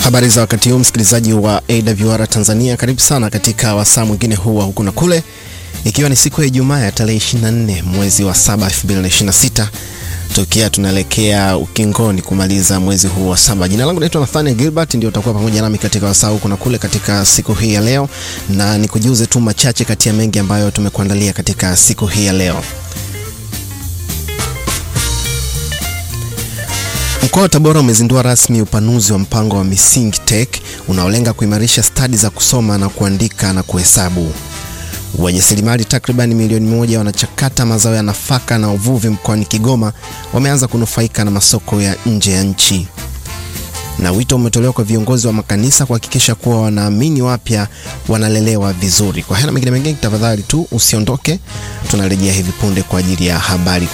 Habari za wakati huu msikilizaji wa AWR Tanzania, karibu sana katika wasaa mwingine huu wa huku na kule, ikiwa ni siku ya Ijumaa ya tarehe 24 mwezi wa 7 2026, tukiwa tunaelekea ukingoni kumaliza mwezi huu wa saba. Jina langu naitwa Nathaniel Gilbert, ndio utakuwa pamoja nami katika wasaa huku na kule katika siku hii ya leo, na nikujuze tu machache kati ya mengi ambayo tumekuandalia katika siku hii ya leo. Mkoa wa Tabora umezindua rasmi upanuzi wa mpango wa Misingi Tech unaolenga kuimarisha stadi za kusoma na kuandika na kuhesabu. Wajasiriamali takriban milioni moja wanachakata mazao ya nafaka na uvuvi mkoani Kigoma wameanza kunufaika na masoko ya nje ya nchi. Na wito umetolewa kwa viongozi wa makanisa kuhakikisha kuwa wanaamini wapya wanalelewa vizuri. Kwa haya na mengine mengine, tafadhali tu usiondoke, tunarejea hivi punde kwa ajili ya habari.